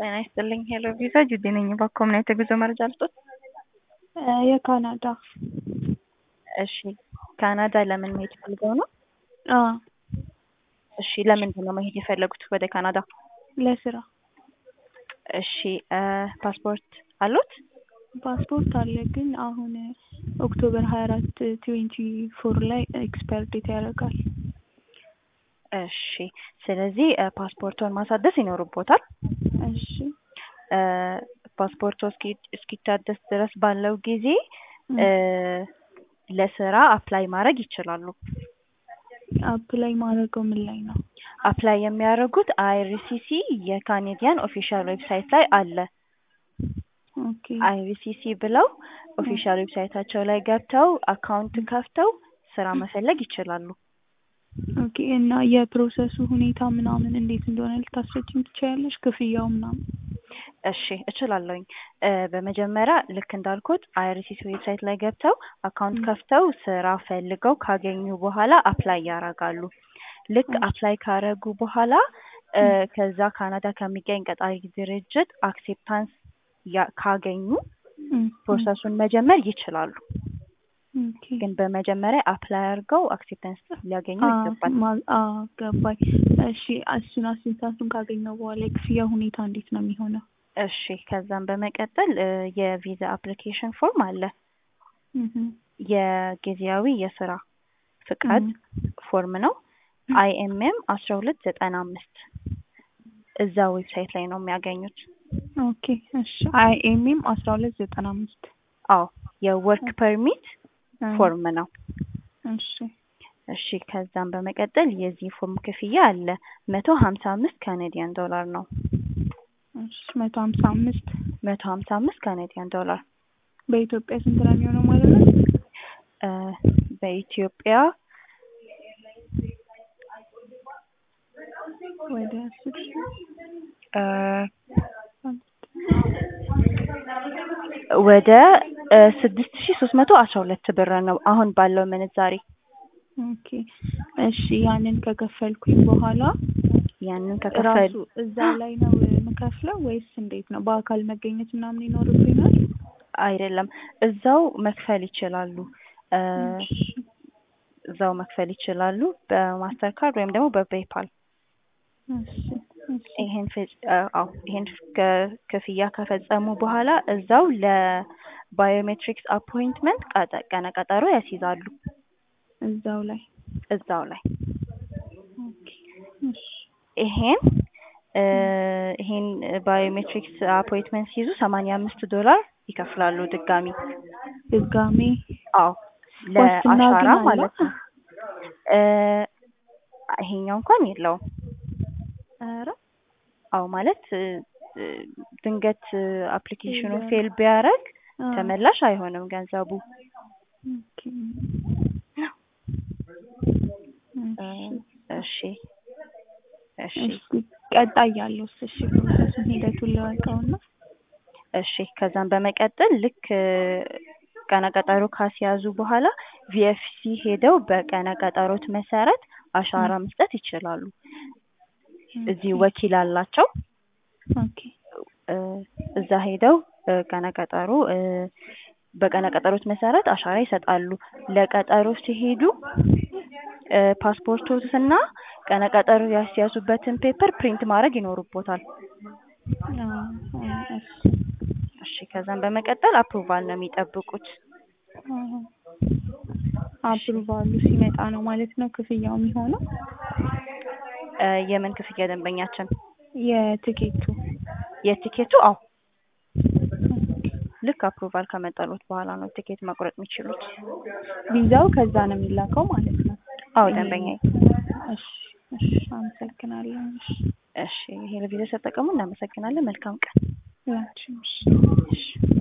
ጤና ይስጥልኝ ሄሎ ቪዛ ጁዴ ነኝ። እባክዎ ምን አይነት የጉዞ መረጃ ልስጦት? የካናዳ እሺ ካናዳ ለምን መሄድ ፈልገው ነው? አዎ እሺ ለምንድን ነው መሄድ የፈለጉት ወደ ካናዳ? ለስራ እሺ ፓስፖርት አሉት? ፓስፖርት አለ ግን አሁን ኦክቶበር ሀያ አራት ትዌንቲ ፎር ላይ ኤክስፓየር ዴት ያደርጋል። እሺ ስለዚህ ፓስፖርቶን ማሳደስ ይኖርቦታል። እሺ ፓስፖርቶ እስኪታደስ ድረስ ባለው ጊዜ ለስራ አፕላይ ማድረግ ይችላሉ። አፕላይ ማድረገው ምን ላይ ነው? አፕላይ የሚያደርጉት አይአርሲሲ የካኔዲያን ኦፊሻል ዌብሳይት ላይ አለ። ኦኬ አይአርሲሲ ብለው ኦፊሻል ዌብሳይታቸው ላይ ገብተው አካውንት ከፍተው ስራ መፈለግ ይችላሉ። ኦኬ እና የፕሮሰሱ ሁኔታ ምናምን እንዴት እንደሆነ ልታስረጅኝ ትችያለሽ? ክፍያው ምናምን? እሺ እችላለሁኝ። በመጀመሪያ ልክ እንዳልኩት አይአርሲሲ ዌብሳይት ላይ ገብተው አካውንት ከፍተው ስራ ፈልገው ካገኙ በኋላ አፕላይ ያደርጋሉ። ልክ አፕላይ ካረጉ በኋላ ከዛ ካናዳ ከሚገኝ ቀጣሪ ድርጅት አክሴፕታንስ ካገኙ ፕሮሰሱን መጀመር ይችላሉ። ኦኬ ግን በመጀመሪያ አፕላይ አድርገው አክሴፕታንስ ሊያገኙ ይገባል። ገባኝ። እሺ እሱን አክሴፕታንሱን ካገኘው በኋላ የክፍያ ሁኔታ እንዴት ነው የሚሆነው? እሺ ከዛም በመቀጠል የቪዛ አፕሊኬሽን ፎርም አለ። የጊዜያዊ የስራ ፍቃድ ፎርም ነው። አይኤምኤም አስራ ሁለት ዘጠና አምስት እዛ ዌብሳይት ላይ ነው የሚያገኙት። ኦኬ እሺ አይኤምኤም አስራ ሁለት ዘጠና አምስት አዎ የወርክ ፐርሚት ፎርም ነው። እሺ እሺ ከዛም በመቀጠል የዚህ ፎርም ክፍያ አለ መቶ ሀምሳ አምስት ካናዲያን ዶላር ነው። እሺ መቶ ሀምሳ አምስት መቶ ሀምሳ አምስት ካናዲያን ዶላር በኢትዮጵያ ስንት ነው የሚሆነው ማለት ነው? በኢትዮጵያ ወደ አስር ሺህ ወደ ስድስት ሺ ሶስት መቶ አስራ ሁለት ብር ነው አሁን ባለው ምንዛሬ። ኦኬ እሺ ያንን ከከፈልኩኝ በኋላ ያንን ከከፈሉ ራሱ እዛው ላይ ነው የምከፍለው ወይስ እንዴት ነው? በአካል መገኘት ምናምን ይኖርብኛል? አይደለም እዛው መክፈል ይችላሉ። እዛው መክፈል ይችላሉ በማስተር ካርድ ወይም ደግሞ በፔፓል። እሺ ይሄን አዎ ይሄን ክፍያ ከፈጸሙ በኋላ እዛው ለባዮሜትሪክስ አፖይንትመንት ቀነ ቀጠሮ ያስይዛሉ። እዛው ላይ እዛው ላይ ኦኬ እሺ ይሄን ይሄን ባዮሜትሪክስ አፖይንትመንት ሲይዙ ሰማንያ አምስት ዶላር ይከፍላሉ ድጋሚ ድጋሜ አዎ ዋስትና ግን ለአሻራ አለው? ማለት ነው። ይሄኛው እንኳን የለውም። ኧረ አዎ ማለት ድንገት አፕሊኬሽኑ ፌል ቢያደርግ አ ተመላሽ አይሆንም ገንዘቡ። ኦኬ እሺ እሺ እሺ እሺ ቀጣይ ያለውስ እሺ ፕሮሰሱን ሂደቱን ልወቀውና እሺ ከዛም በመቀጠል ልክ ቀነ ቀጠሮ ካስያዙ በኋላ ቪኤፍሲ ሄደው በቀነ ቀጠሮት መሰረት አሻራ መስጠት ይችላሉ። እዚህ ወኪል አላቸው። ኦኬ እዛ ሄደው ቀነ ቀጠሮ በቀነ ቀጠሮት መሰረት አሻራ ይሰጣሉ። ለቀጠሮ ሲሄዱ ፓስፖርቶትና ቀነ ቀጠሮ ያስያዙበትን ፔፐር ፕሪንት ማድረግ ይኖርቦታል። እሺ እሺ ከዛም በመቀጠል አፕሩቫል ነው የሚጠብቁት። አፕሩቫሉ ሲመጣ ነው ማለት ነው ክፍያው የሚሆነው? የምን ክፍያ ደንበኛችን? የትኬቱ የቲኬቱ አዎ ልክ አፕሩቫል ከመጣሎት በኋላ ነው ቲኬት መቁረጥ የሚችሉት። ቪዛው ከዛ ነው የሚላከው ማለት ነው? አዎ ደንበኛዬ። እሺ እሺ አመሰግናለሁ። እሺ እሺ ይሄ ለቪዲዮ ስለተጠቀሙ እናመሰግናለን። መልካም ቀን። ያንቺም እሺ እሺ